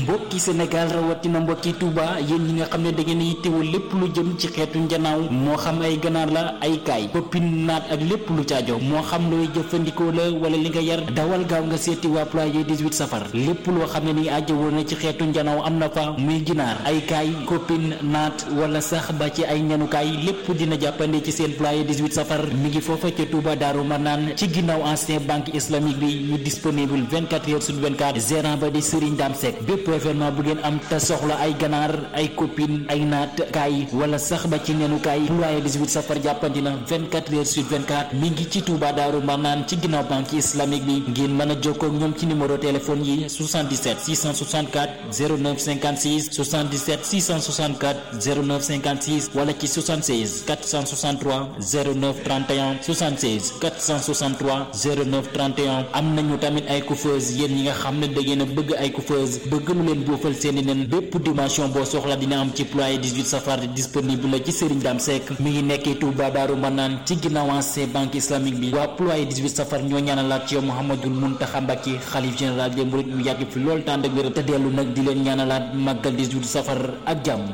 mbokki Sénégal rawatina mbokki Touba yéen ñi nga xam ne da ngeen yittewoo lépp lu jëm ci xeetu njanaaw moo xam ay ganaar la ay kaay koppin naat ak lépp lu caajo moo xam looy jëfandikoo la wala li nga yar dawal gaaw nga seeti waa ployé 18 safar lépp loo xam ne ni ajjawoo na ci xeetu njanaaw am na fa muy ginaar ay kaay koppin naat wala sax ba ci ay ñanukaay lépp dina jàppande ci seen ployé 18 safar mi ngi foofa ca Touba Daaru Manaan ci ginnaaw ancien banque islamique bi ñu disponible 24 heures sur 24 gérant ba di Serigne Dame Seck bépp événement bu ngeen am te soxla ay ganaar ay copine ay naat kaay wala sax ba ci nenukaay ployé 18 safar jàppandi na 24 heures sur 24 mi ngi ci Touba Daaru Manaan ci ginnaaw banque islamique bi ngeen mën a jokkoo ak ñoom ci numéro téléphone yi 77 664 09 56 77 664 09 56 wala ci 76 463 09 31 76 463 09 31 am nañu tamit ay coiffeuse yéen ñi nga xam ne da ngeen a bëgg ay coiffeuse bëgg lu leen boofal seeni nen bépp dimension boo soxla dina am ci ployé 18 safar disponible la ci Serigne Dame Seck mi ngi nekkee Touba Daaru Manaan ci ginnaaw ancien banque islamique bi waa ployé 18 safar ñoo ñaanalaat ci yow Mouhamadul Mountakha Mbacké xalif général des mourides mu yàgg fi loolu tànd ak wér te dellu nag di leen ñaanalaat màggal 18 safar ak jàmm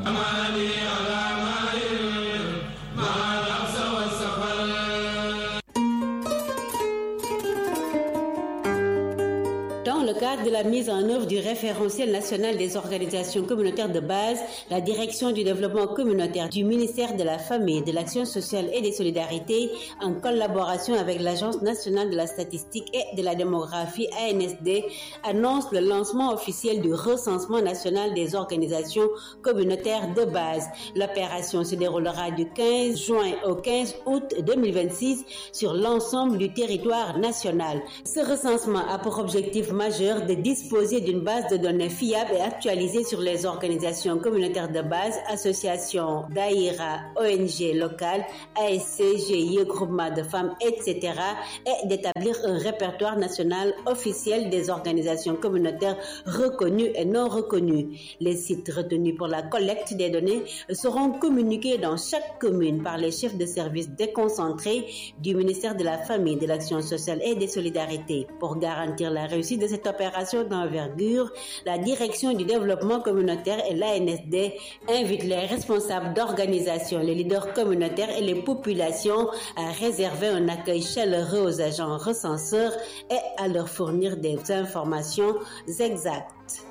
Dans le cadre de la mise en œuvre du référentiel national des organisations communautaires de base, la direction du développement communautaire du ministère de la Famille, de l'Action sociale et des solidarités, en collaboration avec l'Agence nationale de la statistique et de la démographie ANSD, annonce le lancement officiel du recensement national des organisations communautaires de base. L'opération se déroulera du 15 juin au 15 août 2026 sur l'ensemble du territoire national. Ce recensement a pour objectif majeur de disposer d'une base de données fiable et actualisée sur les organisations communautaires de base, associations, daïra, ONG locales, ASC, GIE, groupements de femmes, etc. et d'établir un répertoire national officiel des organisations communautaires reconnues et non reconnues. Les sites retenus pour la collecte des données seront communiqués dans chaque commune par les chefs de service déconcentrés du ministère de la Famille, de l'Action sociale et des solidarités. Pour garantir la réussite de cette opération d'envergure, la direction du développement communautaire et l'ANSD invitent les responsables d'organisations, les leaders communautaires et les populations à réserver un accueil chaleureux aux agents recenseurs et à leur fournir des informations exactes.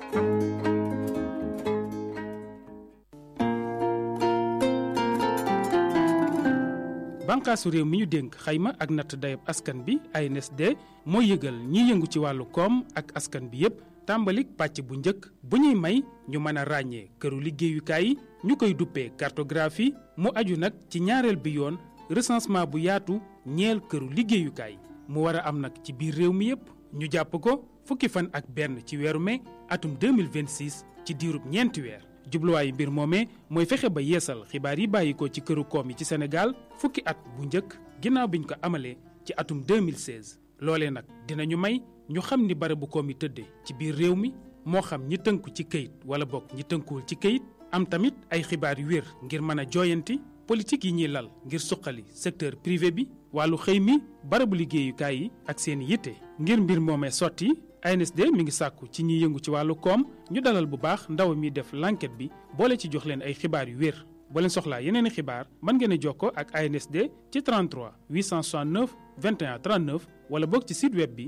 bànqaasu réew mi ñu dénk xayma ak natt dayab askan bi ANSD mooy yëgal ñiy yëngu ci wàllu koom ak askan bi yépp tàmbalik pàcc bu njëkk bu ñuy may ñu mën a ràññee këru liggéeyukaay yi ñu koy duppee cartographie mu aju nag ci ñaareel bi yoon recensement bu yaatu ñeel këru liggéeyukaay mu war a am nag ci biir réew mi yépp ñu jàpp ko fukki fan ak benn ci weeru mai atum 2026 ci diirub ñeenti weer jubluwaayu mbir moomee mooy fexe ba yeesal xibaar yi bàyyi ko ci këru koom yi ci Sénégal fukki at bu njëkk ginnaaw biñ ko amalee ci atum 2016 loolee nag dinañu may ñu xam ni barabu koom yi tëddee ci biir réew mi moo xam ñi tënku ci këyit wala bokk ñi tënkuwul ci këyit am tamit ay xibaar yu wér ngir mën a jooyanti politique yi ñuy lal ngir suqali secteur privé bi wàllu xëy mi barabu liggéeyukaay yi ak seen yitte ngir mbir moomee sotti ANSD mi ngi sàkku ci ñiy yëngu ci wàllu koom ñu dalal bu baax ndaw mi def l'enquête bi boole ci jox leen ay xibaar yu wér boo leen soxlaa yeneen i xibaar mën ngeen a jokkoo ak ANSD ci 33 869 21 39 wala boog ci site web bi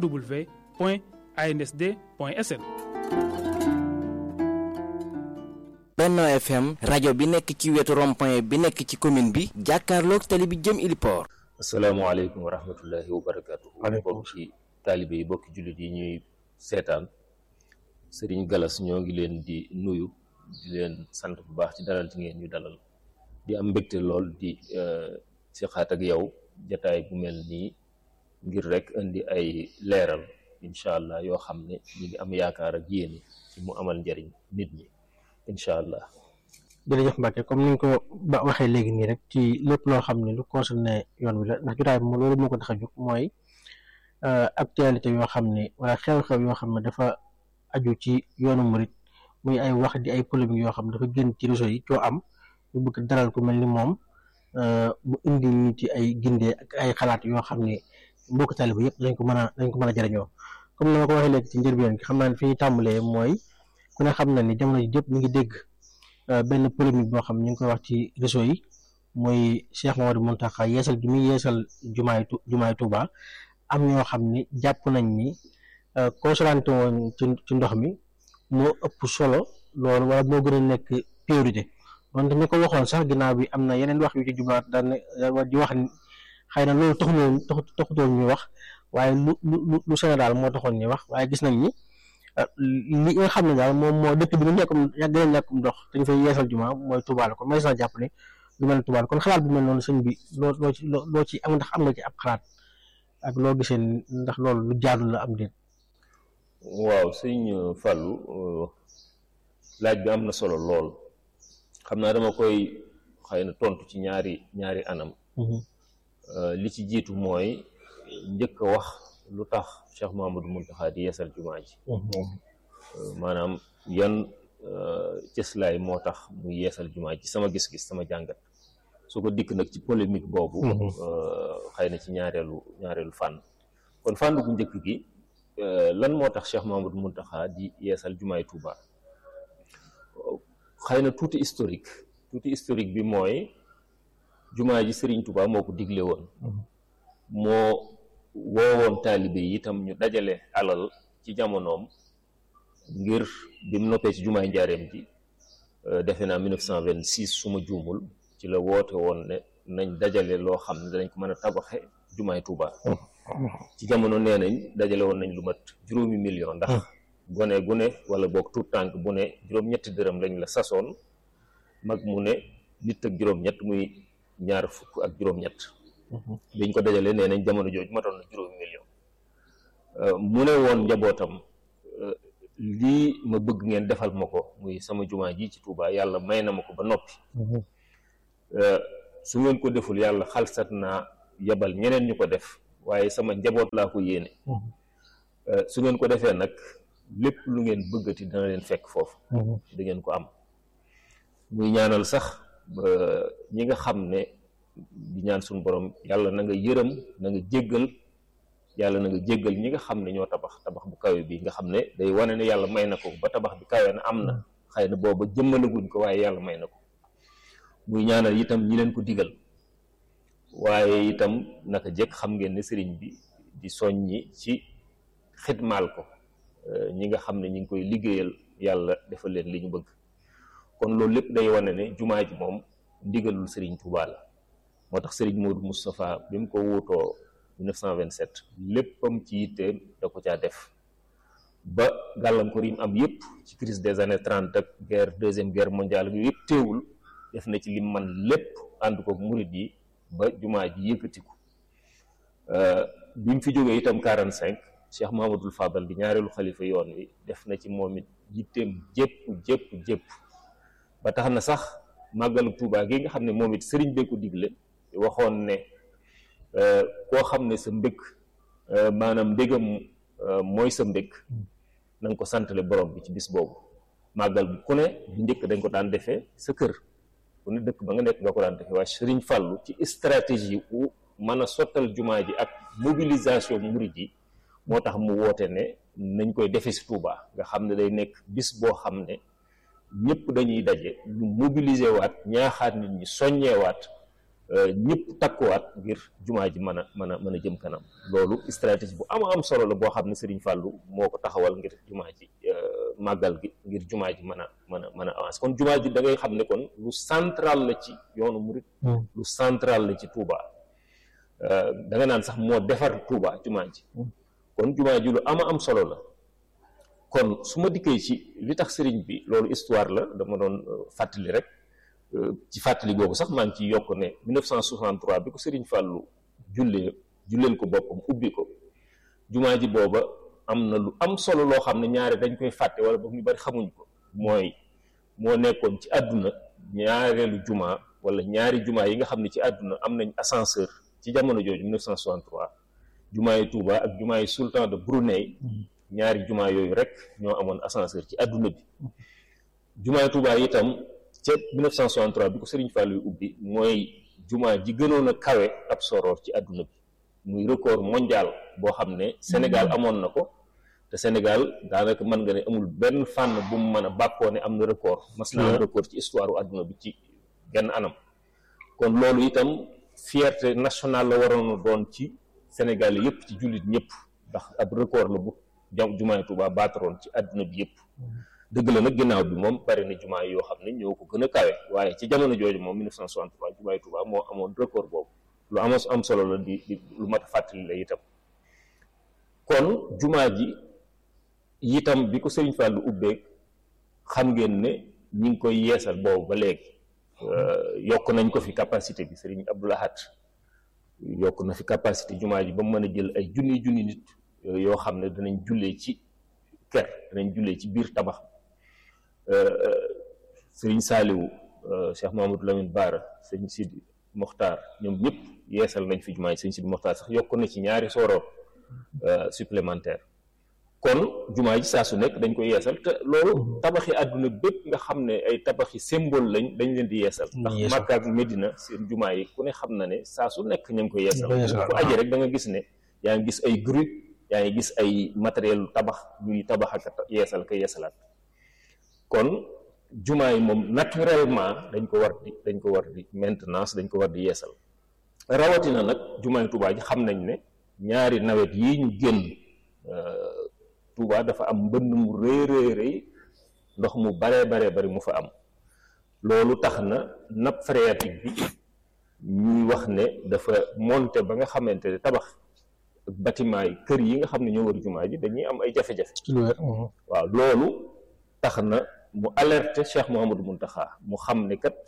www.ansd.sn. Benno FM rajo bi nekk ci wetu rond-point bi nekk ci commune bi jàkkaarloog tali bi jëm Iliport. asalaamaaleykum wa rahmatullahi wa barakaatu. bokki taalibe yi bokki jullit yi ñuy seetaan Serigne Galas ñoo ngi leen di nuyu di leen sant bu baax ci dalal ci ngeen ñu dalal di am mbégte lool di si xaat ak yow jataay bu mel nii ngir rek indi ay leeral incha allah yoo xam ne ñu ngi am yaakaar ak yéen ci mu amal njariñ nit ñi incha allah. jërëjëf Mbacke comme ni nga ko ba waxee léegi nii rek ci lépp loo xam ne lu concerné yoon wi la ndax jotaay bi loolu moo ko tax a jóg mooy actualité yoo xam ne wala xew-xew yoo xam ne dafa aju ci yoonu murit muy ay wax di ay polémique yoo xam ne dafa génn ci réseau yi coo am ñu bëgg daral ku mel ni moom mu indi ñu ci ay gindee ak ay xalaat yoo xam ne mbokk taaliba yëpp dañ ko mën a dañ ko mën a jëriñoo comme ni ma ko waxee léegi ci njëlbeen gi xam naa ne fi ñu tàmbalee mooy ku ne xam na ni jamono ji jëpp ñu ngi dégg benn polémique boo xam ñu ngi koy wax ci réseau yi mooy Cheikh Mamadou Mountakha yeesal gi muy yeesal jumaay jumaay Touba am ñoo xam ni jàpp nañ ni consolante woon ci ci ndox mi moo ëpp solo loolu wala moo gën a nekk priorité donte ñu ko waxoon sax ginnaaw bi am na yeneen wax yu ci jublaat daan di wax ni xëy na loolu taxuloon taxutoon ñu wax waaye lu lu lu Sénégal moo taxoon ñu wax waaye gis nañ ni li nga xam ne daal moom moo dëkk bi nu ñàkkum yàgg na ñàkkum ndox dañ fay yeesal juma mooy Touba la kon may sax jàpp ne lu mel ne Touba la kon xalaat bu mel noonu sëñ bi loo loo ci loo ci am ndax am nga ci ab xalaat ak loo gisee ndax loolu lu jaadu la am déet. waaw sëñ Fallou laaj bi am na solo lool xam naa dama koy xëy na tontu ci ñaari ñaari anam. li ci jiitu mooy njëkk a wax lu tax Cheikh Mahamadou Mountakha di yeesal jumaa ji maanaam yan cëslaay moo tax mu yeesal jumaa ji sama gis-gis sama jàngat su ko dikk nag ci polémique boobu xëy na ci ñaareelu ñaareelu fànn kon fànn bu njëkk gi lan moo tax Cheikh Mahamadou Mountakha di yeesal jumaay Touba xëy na tuuti historique tuuti historique bi mooy jumaa ji Serigne Touba moo ko digle woon moo woowoon taalibe yi itam ñu dajale alal ci jamonoom ngir bi mu noppee ci jumaay njaareem ji defe naa 1926 su ma juumul ci la woote woon ne nañ dajale loo xam ne danañ ko mën a tabaxe jumaay Touba ci jamono nee nañ dajale woon nañ lu mat juróomi million ndax gone gu ne wala boog tuut tànk bu ne juróom-ñetti dërëm lañ la sasoon mag mu ne nit ak juróom-ñett muy ñaar fukk ak juróom-ñett biñ ko dajalee nee nañ jamono jooju matoon na juróomi million mu ne woon njabootam lii ma bëgg ngeen defal ma ko muy sama jumaa ji ci Touba yàlla may na ma ko ba noppi su ngeen ko deful yàlla xalsat naa yebal ñeneen ñu ko def waaye sama njaboot laa ko yéene su ngeen ko defee nag lépp lu ngeen bëggati dana leen fekk foofu da ngeen ko am muy ñaanal sax ñi nga xam ne di ñaan suñu borom yàlla na nga yërëm na nga jéggal yàlla na nga jéggal ñi nga xam ne ñoo tabax tabax bu kawe bi nga xam ne day wane ne yàlla may na ko ba tabax bi kawe na am na xëy na booba jëmmalaguñ ko waaye yàlla may na ko muy ñaanal itam ñi leen ko digal waaye itam naka jekk xam ngeen ne sëriñ bi di soññi ci xidmaal ko ñi nga xam ne ñi ngi koy liggéeyal yàlla defal leen li ñu bëgg kon loolu lépp day wane ne jumaa ji moom ndigalul sëriñ Touba la moo tax sëriñ Modou Moustapha bi mu ko wuutoo 1927 léppam ci yitteem da ko caa def ba gàllankoor yi mu am yëpp ci crise des années trente ak guerre deuxième guerre mondiale ak yooyu yëpp teewul def na ci lim man lépp ànd ko murit yi ba jumaa ji yëkkatiku bi mu fi jógee itam 45 Cheikh Mahamadul Fadal di ñaareelu xalifa yoon wi def na ci moom it yitteem jépp jépp jépp ba tax na sax màggalu Tuubaa gi nga xam ne moom it sëriñ bee ko digle waxoon ne koo xam ne sa mbëgg maanaam mbégam mooy sa mbëgg na nga ko santale borom bi ci bis boobu màggal bi ku ne bu njëkk dañ ko daan defee sa kër ku ne dëkk ba nga nekk nga ko daan defee waaye sëriñ Fàllu ci stratégie u mën a sottal jumaa ji ak mobilisation murid yi moo tax mu woote ne nañ koy defe si Touba nga xam ne day nekk bis boo xam ne ñëpp dañuy daje ñu mobiliser waat ñaaxaat nit ñi soññeewaat ñëpp takkuwaat ngir jumaa ji mën a mën a mën a jëm kanam loolu stratégie bu am am solo la boo xam ne Serigne Fallou moo ko taxawal ngir jumaa ji màggal gi ngir jumaa ji mën a mën a mën a avancer kon jumaa ji da ngay xam ne kon lu central la ci yoonu murit lu central la ci Touba da nga naan sax moo defar Touba jumaa ji kon jumaa ji lu ama am solo la kon su ma dikkee ci li tax sëriñ bi loolu histoire la dama doon fàttali rek ci fàttali boobu sax maa ngi ciy yokk ne 1963 bi ko sëriñ Fàllu jullee julleel ko boppam ubbi ko jumaa ji booba am na lu am solo loo xam ne ñaare dañ koy fàtte wala boog ñu bari xamuñ ko mooy moo nekkoon ci àdduna ñaareelu jumaa wala ñaari jumaa yi nga xam ne ci àdduna am nañ ascenseur ci jamono jooju 1963 jumaa yi Touba ak jumaa yi sultan de Brunei ñaari jumaa yooyu rek ñoo amoon ascenseur ci àdduna bi jumaa yi Touba itam ca 1963 bi ko Serigne Fallou yu ubbi mooy jumaa ji gënoon a kawe ab soroor ci àdduna bi muy record mondial boo xam ne Sénégal amoon na ko te Sénégal daanaka mën nga ne amul benn fànn bu mu mën a bàkkoo ne am na record mas na am record ci histoire u àdduna bi ci genn anam kon loolu itam fierté nationale la waroon a doon ci Sénégal yëpp ci jullit ñëpp ndax ab record la bu jam jumaay Tuubaa baataroon ci àdduna bi yëpp dëgg la nag ginnaaw bi moom bari na jumaa yoo xam ne ñoo ko gën a kawe waaye ci jamono jooju moom 1963 jumaay Tuubaa moo amoon record boobu lu am am solo la di di lu mat a fàttali la itam kon jumaa ji itam bi ko Sëriñ Fallu ubbeeg xam ngeen ne ñi ngi koy yeesal boobu ba léegi yokk nañ ko fi capacité bi Sëriñ Abdul Ahad yokk na fi capacité jumaa ji ba mu mën a jël ay junni junni nit yoo xam ne danañ jullee ci ker danañ jullee ci biir tabax sëriñ Saaliwu Cheikh Mahamadou Lamine Baara sëriñ Sidi Mokhtar ñoom ñëpp yeesal nañ fi jumaa ji sëriñ Sidi Mokhtar sax yokk na ci ñaari sooroor supplémentaire kon jumaa ji saa su nekk dañ ko yeesal te loolu tabaxi àdduna bépp nga xam ne ay tabaxi symbole lañ dañ leen di yeesal ndax Makka ak Medina seen jumaa yi ku ne xam na ne saa su nekk ñu ngi ko yeesal ku aji rek da nga gis ne yaa ngi gis ay grue yaa ngi gis ay matériel tabax ñuy tabax ak yeesal ka yeesalaat kon jumaa yi moom naturellement dañ ko war di dañ ko war di maintenance dañ ko war di yeesal rawatina nag jumaa yi Tuubaa ji xam nañ ne ñaari nawet yii ñu génn Touba dafa am mbënn mu rëy rëy rëy ndox mu baree baree bari mu fa am loolu tax na nappe phréatique bi ñuy wax ne dafa monté ba nga xamante ne tabax bâtiment yi kër yi nga xam ne ñoo war jumaa ji dañuy am ay jafe-jafe waaw loolu tax na mu alerté Cheikh Mouhamadou Mountakha mu xam ne kat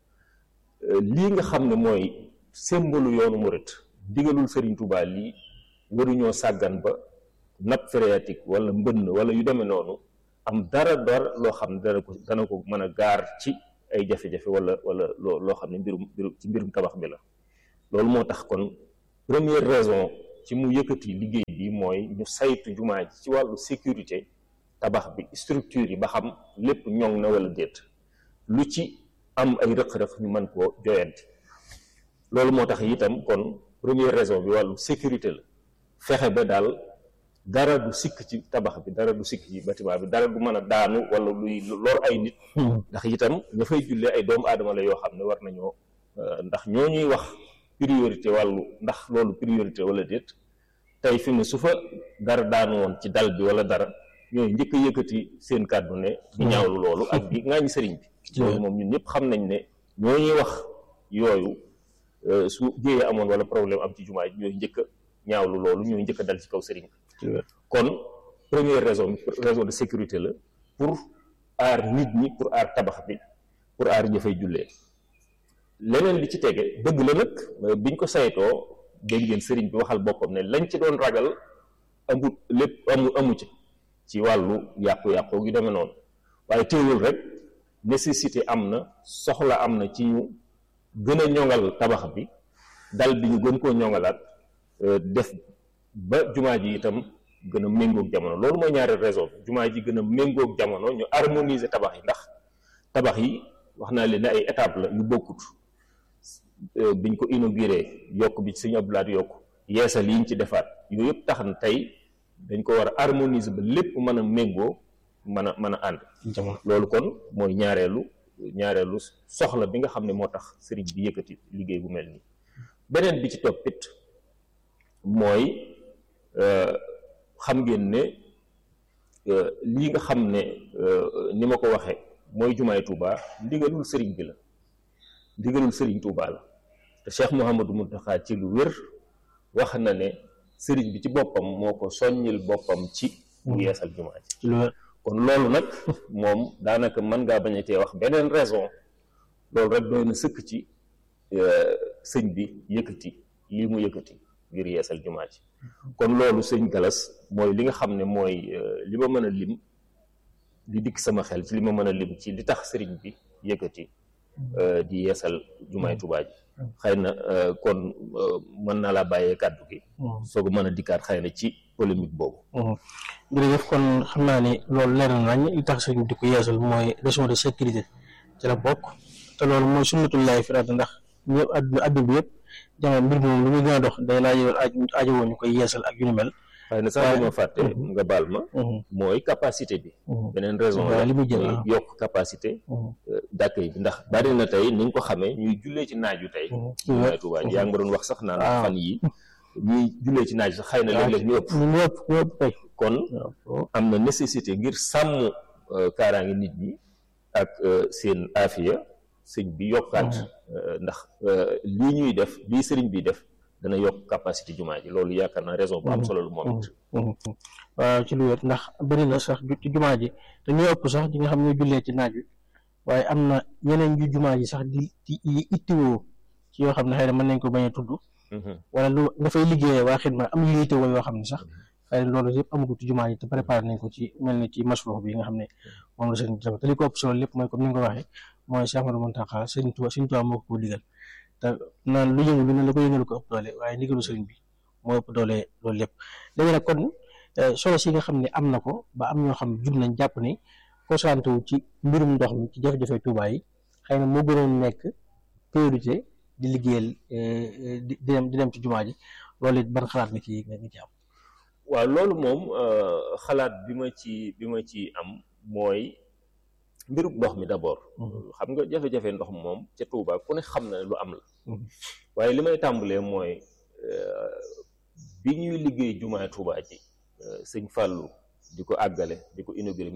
lii nga xam ne mooy symbole yoonu murit digalul Serigne Touba lii waruñoo sàggan ba nappe phréatique wala mbënn wala yu demee noonu am dara dara loo xam ne dana ko dana ko mën a gaar ci ay jafe-jafe wala wala loo loo xam ne mbirum mbirum ci mbirum tabax bi la loolu moo tax kon première raison ci mu yëkkati liggéey bi mooy ñu saytu jumaa ji ci wàllu sécurité tabax bi structure yi ba xam lépp ñoŋ na wala déet lu ci am ay rëq-rëq ñu mën koo joyanti loolu moo tax itam kon première raison bi wàllu sécurité la fexe ba daal dara du sikk ci tabax bi dara du sikk ci bâtiment bi dara du mën a daanu wala luy lor ay nit ndax itam nga fay jullee ay doomu aadama la yoo xam ne war nañoo ndax ñoo ñuy wax priorité wàllu ndax loolu priorité wala déet tey fi mu su fa dara daanu woon ci dal bi wala dara ñooy njëkk a yëkkati seen kàddu ne di ñaawlu loolu ak di ŋaañi sëriñ bi loolu moom ñun ñëpp xam nañ ne ñoo ñuy wax yooyu su jéyee amoon wala problème am ci jumaa ji ñooy njëkk a ñaawlu loolu ñooy njëkk a dal ci kaw sëriñ bi kon première raison raison de sécurité la pour aar nit ñi pour aar tabax bi pour aar ña fay jullee leneen li ci tege dëgg la nag biñ ko saytoo dégg ngeen sëriñ bi waxal boppam ne lañ ci doon ragal amut lépp amu amu ci ci wàllu yàqu-yàqu gi demee noonu waaye teewul rek nécessité am na soxla am na ci ñu gën a ñoŋal tabax bi dal bi ñu gën koo ñoŋalaat def ba jumaa ji itam gën a méngoog jamono loolu mooy ñaari raison jumaa ji gën a méngoog jamono ñu harmoniser tabax yi ndax tabax yi wax naa leen ne ay étape la yu bokkut biñ ko inauguré yokk bi Sëñ Abdou Lahad yokk yeesal yiñ ci defaat yooyu yëpp tax na tey dañ ko war a harmoniser ba lépp mën a méngoo mën a mën a ànd loolu kon mooy ñaareelu ñaareelu soxla bi nga xam ne moo tax sëriñ bi yëkkati liggéey bu mel nii beneen bi ci toppit mooy xam ngeen ne lii nga xam ne ni ma ko waxee mooy jumaay Touba ndigalul sëriñ bi la ndigalul sëriñ Touba la te Cheikh Mouhamadou Mountakha ci lu wér wax na ne sëriñ bi ci boppam moo ko soññil boppam ci mu yeesal jumaa ji kon loolu nag moom daanaka mën ngaa bañ a tee wax beneen raison loolu rek doy na sëkk ci sëñ bi yëkkati lii mu yëkkati ngir yeesal jumaa ji kon loolu sëñ Galas mooy li nga xam ne mooy li ma mën a lim li dikk sama xel ci li ma mën a lim ci li tax sëriñ bi yëkkati di yeesal jumaay Tuubaa ji xëy na kon mën naa laa bàyyee kàddu gi soog a mën a dikkaat xëy na ci polémique boobu jërëjëf kon xam naa ni loolu leer na nañ li tax sëriñ bi di ko yeesal mooy raison de sécurité ci la bokk te loolu mooy sunnatullaahi fi ard ndax ñëpp àdduna àdduna bi yëpp jamono mbir moom lu muy gën a dox day laaj aajo woon ñu koy yeesal ak yu ni mel xëy na sax dama fàtte nga baal ma mooy capacité bi beneen raison la li muy jël muy yokk capacité d'accueil bi ndax bari na tey ni nga ko xamee ñuy jullee ci naaju tey jumaay Tuubaa ji yaa ngi ma doon wax sax naan fan yi ñuy jullee ci naaj sax xëy na léeg-léeg ñu ëpp ñu ëpp ñu ëpp kay kon am na nécessité ngir sàmm kaaraange nit ñi ak seen aafiya sëñ bi yokkaat ndax lii ñuy def lii sëriñ bi def dana yokk capacité jumaa ji loolu yaakaar naa raison bu am solo lu moom it waaw ci lu wér ndax bëri na sax ci jumaa ji te ñoo ëpp sax ñi nga xam ne jullee ci naaj wi waaye am na yeneen ju jumaa ji sax di di ittiwoo ci yoo xam ne xëy na mën nañ ko bañ a tudd wala lu nga fay liggéeyee waa xidma am yu yittewoo yoo xam ne sax xëy na loolu yëpp amagu ci jumaa ji te préparé nañ ko ci mel ni ci masrox bi nga xam ne moom la sëriñ bi te li ko ëpp solo lépp mooy comme ni nga ko waxee mooy Cheikh Ahmadou Mountakha sëriñ Tuubaa sëriñ Tuubaa moo ko ko digal te naan lu yëngu lu ne la ko yëngalu ko ëpp doole waaye ndigalu sëriñ bi moo ëpp doole loolu lépp léegi nag kon solo si nga xam ne am na ko ba am ñoo xam jug nañ jàpp ne concentré wu ci mbirum ndox mi ci jafe-jafe Tuubaa yi xëy na moo gënoon nekk priorité di liggéeyal di dem di dem ci jumaa ji loolu it ban xalaat nga ci nga ci am waaw loolu moom xalaat bi ma ci bi ma ci am mooy mbirum ndox mi d'abord xam nga jafe-jafe ndox moom ca Touba ku ne xam na ne lu am la waaye li may tàmbalee mooy bi ñuy liggéey jumaay Touba ji sëñ Fallou di ko àggale di ko inauguré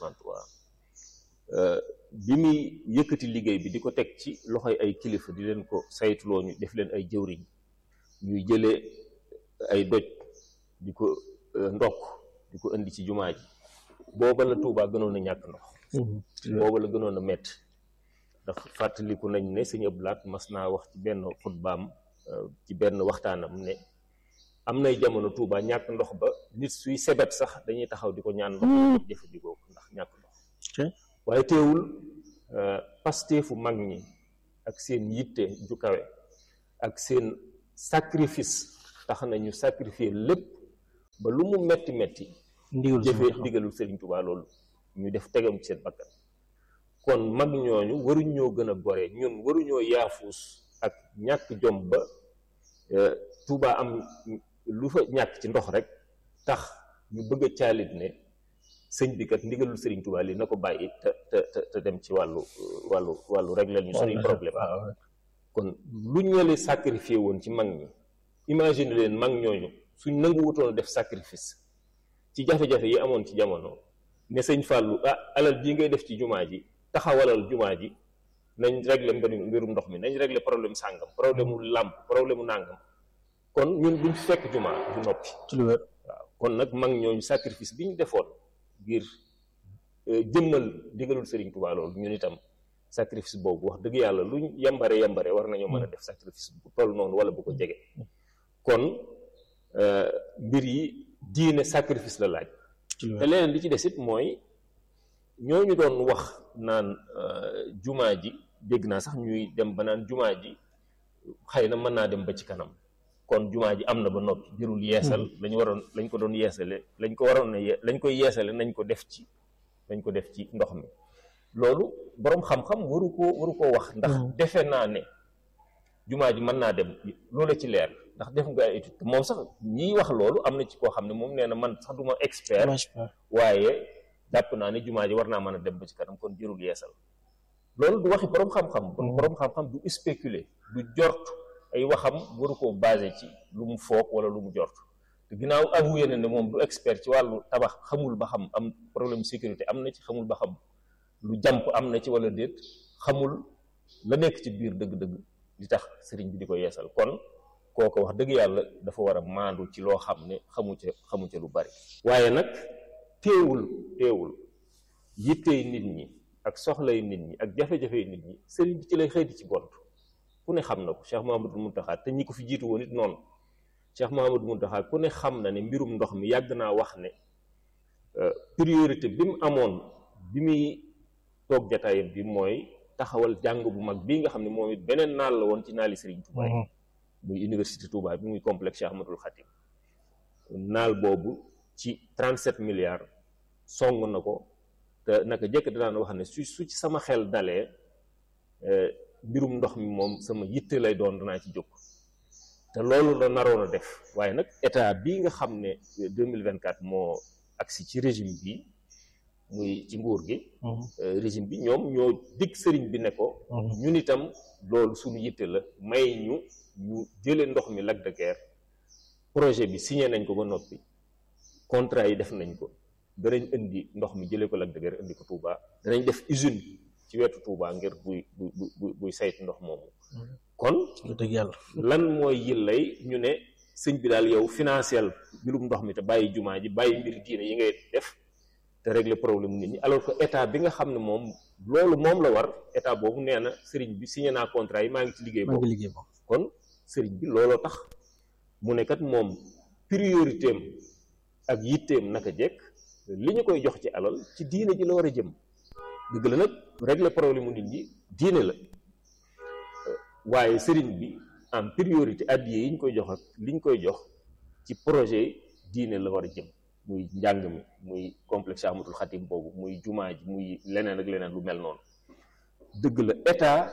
1963 bi muy yëkkati liggéey bi di ko teg ci loxoy ay kilifa di leen ko saytuloo ñu def leen ay jëwriñ ñuy jëlee ay doj di ko ndokk di ko indi ci jumaa ji booba la Touba gënoon a ñàkk ndox booba la gënoon a metti ndax fàttaliku nañ ne sëñ Abdou Lahat mas naa wax ci benn xutbaam ci benn waxtaanam ne am nay jamono Touba ñàkk ndox ba nit suy sebet sax dañuy taxaw di ko ñaan ndox jëfandikoo ko ndax ñàkk ndox waaye teewul pasteefu mag ñi ak seen yitte ju kawe ak seen sacrifice tax na ñu sacrifier lépp ba lu mu metti metti jëfee ndigalul Sëriñ Tuubaa loolu ñu def tegam ci seen bakkan kon mag ñooñu waruñoo gën a gore ñun waruñoo yaafuus ak ñàkk jom ba Tuubaa am lu fa ñàkk ci ndox rek tax ñu bëgg a caalit ne sëñ bi kat ndigalul Sëriñ Tuubaa li na ko bàyyi te te te dem ci wàllu wàllu wàllu régler ñu suñuy problème kon lu ñu leen sacrifié woon ci mag ñi imagine leen mag ñooñu suñ nangu wutoon def sacrifice ci jafe-jafe yi amoon ci jamono ne sëñ Fallou ah alal bii ngay def ci jumaa ji taxawalal jumaa ji nañ régler mbirum ndox mi nañ régler problème sàngam problème mu làmp problème mu nàngam kon ñun duñ fekk jumaa du noppi waaw kon nag mag ñooñu sacrifice bi ñu defoon ngir jëmmal digalul Sëriñ Tuubaa loolu ñun itam sacrifice boobu wax dëgg yàlla luñ yambare yambare war nañoo mën a def sacrifice bu toll noonu wala bu ko jege kon mbir yi diine sacrifice la laaj te leneen li ci des it mooy ñooñu doon wax naan jumaa ji dégg naa sax ñuy dem ba naan jumaa ji xëy na mën naa dem ba ci kanam kon jumaa ji am na ba noppi jërul yeesal lañu waroon lañ ko doon yeesale lañ ko waroon na lañ koy yeesale nañ ko def ci nañ ko def ci ndox mi loolu boroom xam-xam waru koo waru koo wax ndax defe naa ne jumaa ji mën naa dem loola ci leer ndax def nga ay étude moom sax ñiy wax loolu am na ci koo xam ne moom nee na man sax duma expert waaye jàpp naa ne jumaa ji war naa mën a dem ba ci kanam kon jërul yeesal loolu du waxi boroom xam-xam kon boroom xam-xam du spéculer du jort ay waxam waru koo basé ci lu mu foog wala lu mu jort te ginnaaw avoué na ne moom du expert ci wàllu tabax xamul ba xam am problème sécurité am na ci xamul ba xam lu jàmp am na ci wala déet xamul la nekk ci biir dëgg-dëgg li tax sëriñ bi di ko yeesal kon kooko wax dëgg yàlla dafa war a maandu ci loo xam ne xamu ca xamu ca lu bari waaye nag teewul teewul yittey nit ñi ak soxlay nit ñi ak jafe-jafey nit ñi sëriñ bi ci lay xëy di ci gont ku ne xam na ko Cheikh Mahamadou Muntaxa te ñi ko fi jiitu woon it noonu Cheikh Mahamadou Muntaxa ku ne xam na ne mbirum ndox mi yàgg naa wax ne priorité bi mu amoon bi muy toog jataayam bi mooy taxawal jàng bu mag bii nga xam ne moom it beneen naal la woon ci naali Serigne Touba yi muy université Touba bi muy complexe Cheikh Ahmadoul Khatim naal boobu ci 37 milliards song na ko te naka jëkk danaan wax ne su su ci sama xel dalee mbirum ndox mi moom sama yitte lay doon danaa ci jóg te loolu la naroon a def waaye nag état bii nga xam ne 2024 moo agsi ci régime bi muy ci nguur gi régime bi ñoom ñoo dig sëriñ bi ne ko ñun itam loolu suñu yitte la may ñu ñu jële ndox mi Lac de Guiers projet bi signé nañ ko ba noppi contrat yi def nañ ko danañ indi ndox mi jëlee ko Lac de Guiers indi ko Touba danañ def usine ci wetu Touba ngir buy buy buy buy saytu ndox moomu kon dëgg yàlla lan mooy yillay ñu ne sëñ bi daal yow financiel mbirum ndox mi te bàyyi jumaa ji bàyyi mbiri diine yi ngay def te régler problème nit ñi alors que état bi nga xam ne moom loolu moom la war état boobu nee na sëriñ bi signé naa contrat yi maa ngi ci liggéey maa ngi boobu liggéey boobu kon sëriñ bi looloo tax mu ne kat moom priorité am ak yitteem naka jekk li ñu koy jox ci alal ci diine ji la war a jëm dëgg la nag régler problème mu nit ñi diine la waaye sëriñ bi en priorité addiye yi ñu koy jox ak li ñu koy jox ci projet diine la war a jëm muy njàng mi muy complexe Ahmadul Xatim boobu muy jumaa ji muy leneen ak leneen lu mel noonu dëgg la état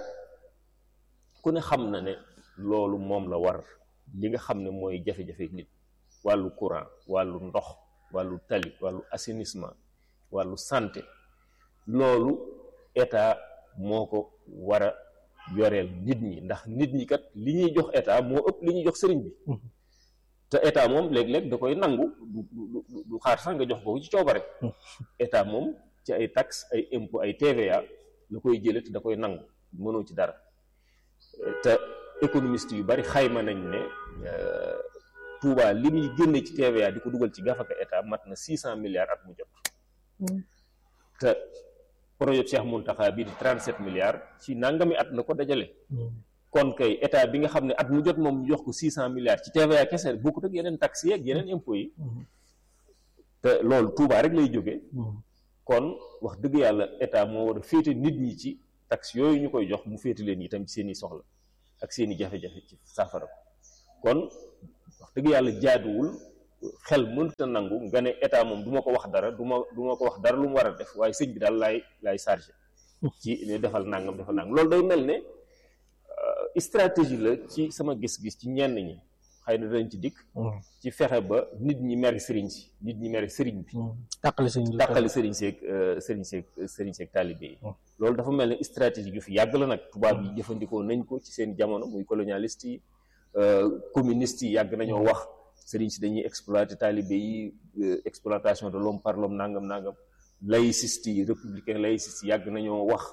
ku ne xam na ne loolu moom la war li nga xam ne mooy jafe-jafe nit wàllu courant wàllu ndox wàllu tali wàllu assainissement wàllu santé loolu état moo ko war a yoreel nit ñi ndax nit ñi kat li ñuy jox état moo ëpp li ñuy jox sëriñ bi te état moom léeg-léeg da koy nangu du du du xaar sax nga jox ko ci coobare état moom ci ay taxes ay impôts ay TVA la koy jëlee te da koy nangu mënoo ci dara te économiste yu bari xayma nañ ne Touba li muy génne ci TVA di ko dugal ci gafaka état mat na six cent milliards at mu jot te projet Cheikh Mountakha bii di trente sept milliards ci nangami at la ko dajale kon kay état bi nga xam ne at mu jot moom ñu jox ko six cent milliards ci TVA kese bokkut ak yeneen taxes yi ak yeneen impôts yi te loolu Touba rek lay jógee kon wax dëgg yàlla état moo war a féete nit ñi ci taxes yooyu ñu koy jox mu féete leen itam ci seen i soxla ak seen i jafe-jafe ci saafara ko kon wax dëgg yàlla jaaduwul xel mënta nangu nga ne état moom du ma ko wax dara du ma du ma ko wax dara lu mu war a def waaye sëñ bi daal laay laay chargé ci ne defal nangam defal nangam loolu day mel ne stratégie la ci sama gis-gis ci ñenn ñi xëy na dañ ci dikk ci fexe ba nit ñi mer sëriñ si nit ñi mer sëriñ bi tàqali sëñ bi tàqali sëriñ seeg sëriñ seeg sëriñ seeg taalibe yi loolu dafa mel ne stratégie yu fi yàgg la nag tubaab yi jëfandikoo nañ ko ci seen jamono muy colonialiste yi communiste yi yàgg nañoo wax sëriñ si dañuy exploiter taalibe yi exploitation de l'homme par l'homme nangam nangam laïciste yi républicain laïciste yi yàgg nañoo wax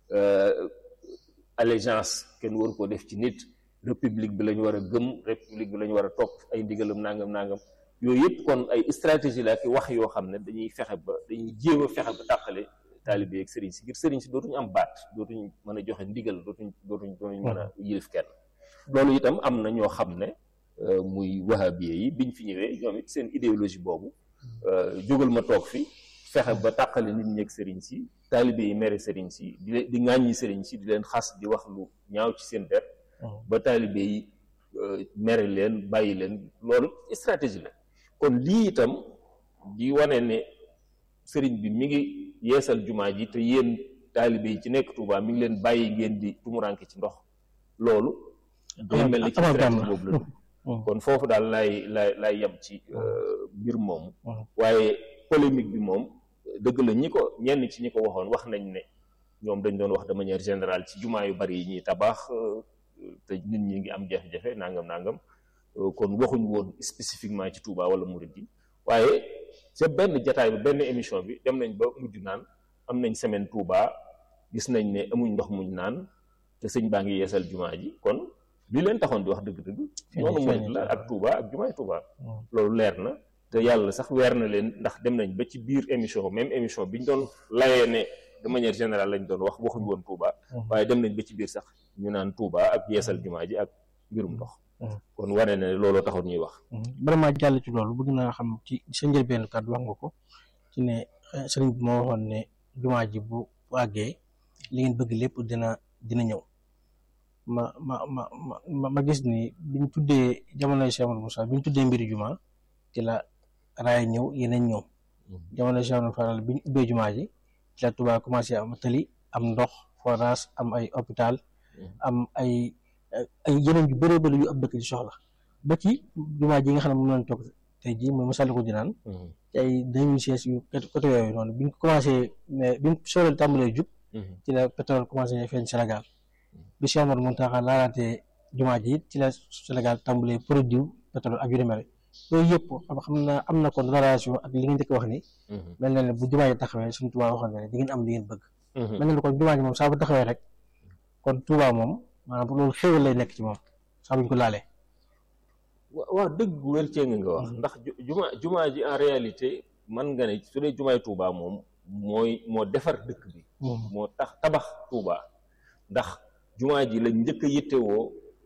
allégeance kenn waru ko def ci nit république bi la ñu war a gëm république bi la ñu war a topp ay ndigalam nangam nangam yooyu yëpp kon ay stratégie la ki wax yoo xam ne dañuy fexe ba dañuy jéem a fexe ba tàqale taalibe ak sëriñ si ngir sëriñ si dootuñu am baat dootuñ mën a joxe ndigal dootuñ dootuñ dootuñ mën a yilif kenn loolu itam am na ñoo xam ne muy wahabiye yi biñ fi ñëwee ñoom it seen idéologie boobu jógal ma toog fi fexe ba tàqale nit ñi ak sëriñ si taalibe yi mere sëriñ si di leen di ŋàññi sëriñ si di leen xas di wax lu ñaaw ci seen der ba taalibe yi mere leen bàyyi leen loolu stratégie la kon lii itam di wane ne sëriñ bi mi ngi yeesal jumaa ji te yéen taalibe yi ci nekk Touba mi ngi leen bàyyi ngeen di tumuranke ci ndox loolu day mel ni ci stratégie boobu la kon foofu daal lay lay lay yem ci mbir moomu waaye polémique bi moom dëgg la ñi ko ñenn ci ñi ko waxoon wax nañ ne ñoom dañ doon wax de manière générale ci jumaa yu bari yi ñuy tabax te nit ñi ngi am jafe-jafe nangam nangam kon waxuñ woon spécifiquement ci Touba wala Mouride yi waaye ca benn jataay bi benn émission bi dem nañ ba mujj naan am nañ semaine Touba gis nañ ne amuñ ndox muñ naan te sëñ baa ngi yeesal jumaa ji kon li leen taxoon di wax dëgg-dëgg noonu Mouride la ak Touba ak jumaay Touba loolu leer na te yàlla sax weer na leen ndax dem nañ ba ci biir émission même émission bi ñu doon layee ne de manière générale lañ doon wax waxuñ woon Touba waaye dem nañ ba ci biir sax ñu naan Touba ak yeesal jumaa ji ak mbirum ndox kon wane ne looloo taxoon ñuy wax vraiment jàll ci loolu bëgg naa xam ci sa njëlbéenu kàddu wax nga ko ci ne sëriñ bi moo waxoon ne jumaa ji bu àggee li ngeen bëgg lépp dina dina ñëw ma ma ma ma ma gis ni biñ tuddee jamonoy Cheikh Amadou Moussa biñ tuddee mbiri jumaa ci la raaya ñëw yeneen ñëw jamonoy Cheikh Amadou Faral biñ ubbee jumaa ji ci la Touba commencé am tali am ndox forage am ay hôpital am ay ay yeneen yu bëree bëri yu ab dëkk ci soxla ba ci jumaa ji nga xam ne moom lañ toog tey jii mooy Massalikul Jinaan ci ay deux mille seize yu côté yooyu noonu bi ñu commencé mais bi ñu sooreel tàmbalee jub ci la pétrole commencé feeñ Sénégal bi Cheikh Omar Mountakha laalaatee jumaa ji it ci la Sénégal tàmbalee produit pétrole ak yu ni mel yooyu yëpp xam na am na kon relation ak li nga njëkk wax ni mel na ne bu jumaa ji taxawee suñu Tuubaa waxoon na ne di ngeen am li ngeen bëgg mel na ne kon jumaa ji moom saa bu taxawee rek kon Tuubaa moom maanaam loolu xéwal lay nekk ci moom saa buñ ko laalee waaw dëgg gu wér cee nga wax ndax juma jumaa ji en réalité man nga ne su dee jumaay Touba moom mooy moo defar dëkk bi moo tax tabax Touba ndax jumaa ji la njëkk a yittewoo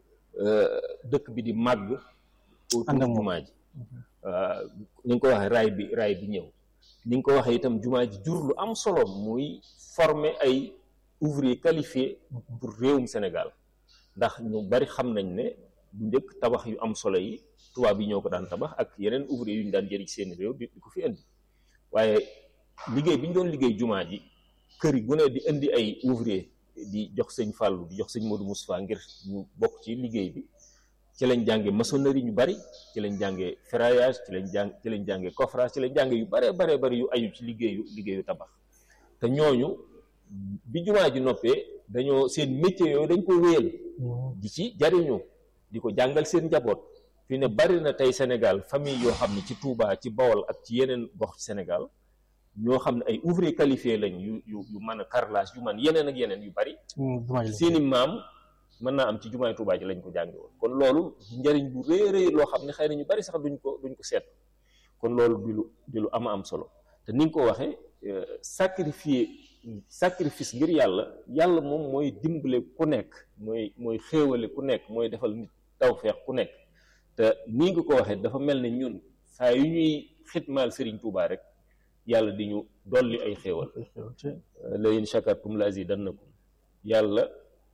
dëkk bi di màgg autour jumaa ji ni nga ko waxee raay bi raay bi ñëw ni nga ko waxee itam jumaa ji jur lu am solo muy former ay ouvrier qualifié pour réewum Sénégal ndax ñu bari xam nañ ne bu njëkk tabax yu am solo yi tubaab yi ñoo ko daan tabax ak yeneen ouvrier yu ñu daan jëriñ seen réew di ko fi indi waaye liggéey bi ñu doon liggéey jumaa ji kër yi gu ne di indi ay ouvrier di jox sëñ Fallou di jox sëñ Modou Moustapha ngir ñu bokk ci liggéey bi ci lañ jànge maçonnerie ñu bari ci lañ jànge ferraillage ci lañ jàng ci lañ jànge coffrage ci lañ jànge yu bare bare bari yu aju ci liggéeyu liggéeyu tabax te ñooñu bi jumaa ji noppee dañoo seen métier yooyu dañ ko wéyal di ci jariñu di ko jàngal seen njaboot fi ne bari na tey Sénégal famille yoo xam ne ci Touba ci Bawol ak ci yeneen gox ci Sénégal ñoo xam ne ay ouvrier qualifié lañ yu yu yu mën a carrelage yu man yeneen ak yeneen yu bari seeni maam mën naa am ci jumaay Touba ji lañ ko jànge woon kon loolu njariñ bu rëy rëy loo xam ne xëy na ñu bari sax duñ ko duñ ko seet kon loolu di lu di lu ama am solo te ni nga ko waxee sacrifier sacrifice ngir yàlla yàlla moom mooy dimbale ku nekk mooy mooy xéewale ku nekk mooy defal nit tawfeex ku nekk te nii nga ko waxee dafa mel ne ñun saa yu ñuy xitmaal Serigne Touba rek yàlla di ñu dolli ay xéewal la in shakartum la azidannakum yàlla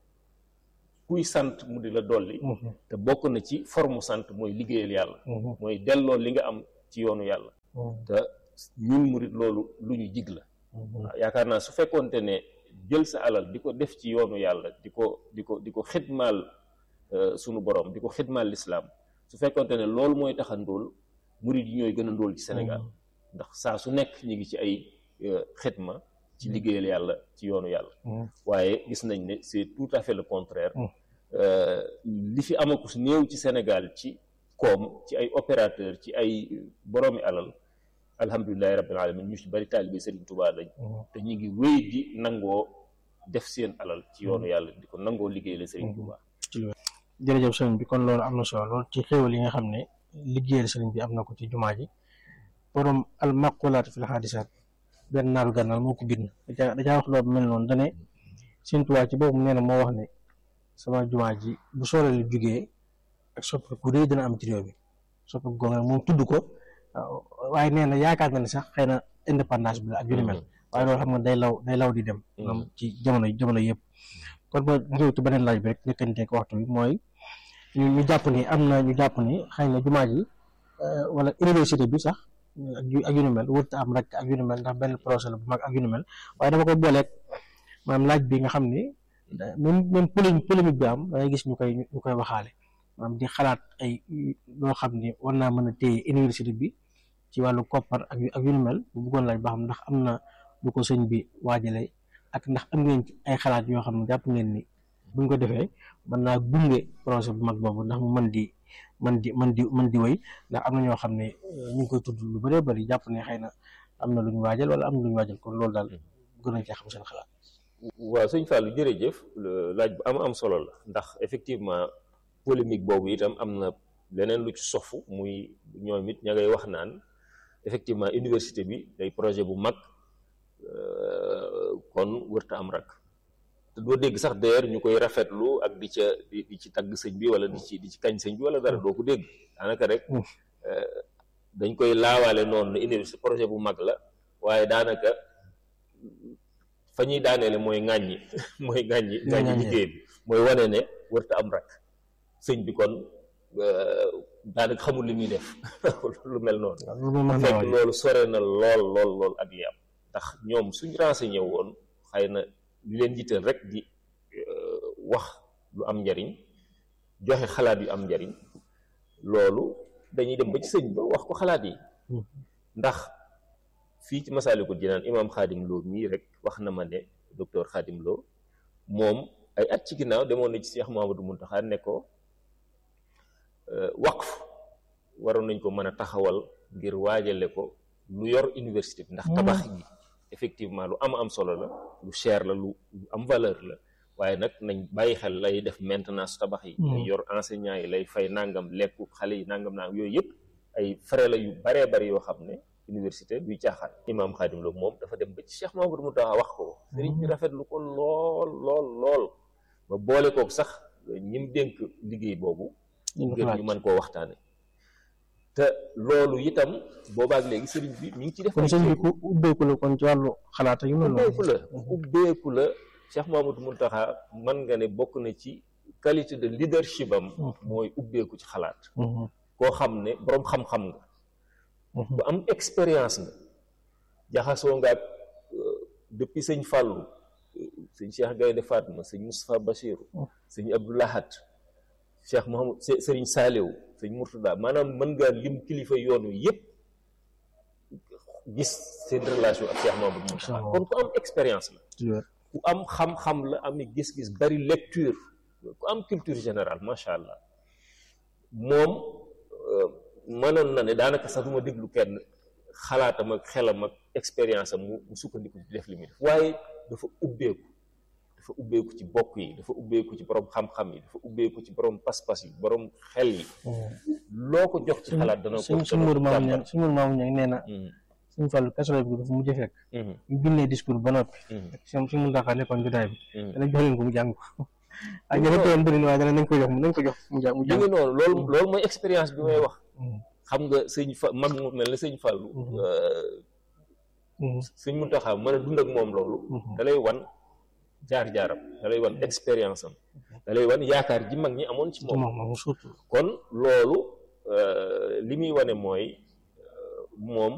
kuy sant mu di la dolli te bokk na ci forme sant mooy liggéeyal yàlla mooy delloo li nga am ci yoonu yàlla te ñun murit loolu lu ñu jig la waaw yaakaar naa su fekkoonte ne jël sa alal di ko def ci yoonu yàlla di ko di ko di ko xidmaal sunu borom di ko xidmaal lislaam su fekkoonte ne loolu mooy tax a ndóol murit yi ñooy gën a ndóol ci Sénégal ndax saa su nekk ñu ngi ci ay xidma ci liggéeyal yàlla ci yoonu yàlla waaye gis nañ ne c'est tout à fait le contraire li fi amakus néew ci Sénégal ci koom ci ay opérateur ci ay boroomi alal alhamdulilahi rabbil alamin ñu ci bari taalibe Serigne Touba lañ te ñu ngi wéy di nangoo def seen alal ci yoonu yàlla di ko nangoo liggéeyal Serigne Touba jërëjëf sëriñ bi kon loolu am na solo lool ci xéewal yi nga xam ne liggéeyal sëriñ bi am na ko ci jumaa ji borom al maqulaat fil haadisaat benn naaru gànnaar moo ko bind da caa wax loolu mel noonu dane Serigne Touba ci boobu nee na moo wax ne sama jumaa ji bu sooree lu jugee ak soppi ku rëy dina am ci réew mi soppi gonga moom tudd ko waaye nee na yaakaar na ne sax xëy na indépendance bi la ak yu ni mel waaye loolu xam nga day law day law di dem moom ci jamono jamono yëpp kon ba ñëw ci beneen laaj bi rek njëkkante ko waxtu bi mooy ñu ñu jàpp ni am na ñu jàpp ni xëy na jumaa ji wala université bi sax ak yu ak yu ni mel wërta am rek ak yu ni mel ndax benn projet la bu mag ak yu ni mel waaye dama koy booleeg maanaam laaj bi nga xam ni même même polémique polémique bi am dangay gis ñu koy ñu koy waxaale maanaam di xalaat ay loo xam ni war naa mën a téye université bi ci wàllu koppar ak ak yu ni mel bu bëggoon laaj ba xam ndax am na lu ko sëñ bi waajale ak ndax am ngeen ci ay xalaat yoo xam ne jàpp ngeen ni buñ ko defee mën naa gunge projet bu mag boobu ndax mu mën di mën di mën di mën di wéy ndax am na ñoo xam ne ñu ngi koy tudd lu bëree bëri jàpp ne xëy na am na lu ñu waajal wala am na lu ñu waajal kon loolu daal gën nañ cee xam seen xalaat. waaw sëñ Fallou jërëjëf laaj bu am am solo la ndax effectivement polémique boobu itam am na leneen lu ci sofu muy ñoom it ña ngay wax naan effectivement université bi day projet bu mag kon wërta am rak te doo dégg sax d'ailleurs ñu koy rafetlu ak di ca di ci tagg sëñ bi wala di ci di ci kañ sëñ bi wala dara doo ko dégg daanaka rek dañ koy laawaale noonu ne université projet bu mag la waaye daanaka fa ñuy daaneele mooy ŋàññi mooy ŋàññi ŋàññi liggéey bi mooy wane ne wërta am rak sëñ bi kon daanaka xamul li muy def lu mel noonu fekk loolu sore na lool lool lool ak li am ndax ñoom suñ renseigné woon xëy na li leen jiital rek di wax lu am njariñ joxe xalaat yu am njariñ loolu dañuy dem ba ci sëñ ba wax ko xalaat yi ndax fii ci Masaalikul Jinaan imaam Xaadim Lo mii rek wax na ma ne docteur Xaadim Lo moom ay at ci ginnaaw demoon na ci Cheikh Mouhamadou Mountakha ne ko waqf waroon nañ ko mën a taxawal ngir waajale ko lu yor université bi ndax tabax gi effectivement lu am am solo la lu cher la lu am valeur la waaye nag nañ bàyyi xel lay def maintenance tabax yi lay yor enseignant yi lay fay nangam lekku xale yi nangam nangam yooyu yëpp ay frais la yu baree bari yoo xam ne université duy caaxaan imaam Xaadim Lo moom dafa dem ba ci Cheikh Mamadou Mountakha wax ko sëriñ bi rafetlu ko lool lool lool ba boole kook sax ñim dénk liggéey boobu ngir ñu mën koo waxtaane te loolu itam boobaak léegi sëriñ bi mi ngi ci def kon sëñ bi ku ubbeeku la kon ci wàllu xalaat yu mel ubbeeku la ubbeeku la Cheikh Mamadou Mountakha mën nga ne bokk na ci qualité de leadership am mooy ubbeeku ci xalaat koo xam ne boroom xam-xam nga bu am expérience nga jaxasoo nga ak depuis sëñ Fàllu sëñ Cheikh Gaynde Fatma sëñ Moustapha Bachiru sëñ Abdou Lahad Cheikh Mohamad sëriñ Saaliw sëñ Murtada maanaam mën nga lim kilifa yoon wi yëpp gis seen relation ak Cheikh Mamadou Mountakha kon ku am expérience la ku am xam-xam la am gis-gis bari lecture ku am culture générale macha allah moom mënoon na ne daanaka sax du ma déglu kenn xalaatam ak xelam ak expérience am mu sukkandiku di def li muy def waaye dafa ubbeeku dafa ubbeeku ci bokk yi dafa ubbeeku ci borom xam-xam yi dafa ubbeeku ci borom pas-pas yi borom xel yi loo ko jox ci xalaat dana ko suñ mur maamu ñang suñ mur maamu ñang nee na suñ fàllu kasolo bi dafa mujj fekk ñu bindee discours ba noppi suñ suñ mun taxaa nekkoon jotaay bi dana jox leen ko mu jàng ko ak ña fa teewoon bëri na waaye dana nañ ko jox nañ ko jox mu jàng mu ngi noonu loolu loolu mooy expérience bi may wax xam nga sëñ fa mag mu mel ne sëñ Fàllu sëñ Muntaxa mën a dund ak moom loolu da lay wan jaar-jaaram da lay wan expérience am da lay wan yaakaar ji mag ñi amoon ci moom kon loolu li muy wane mooy moom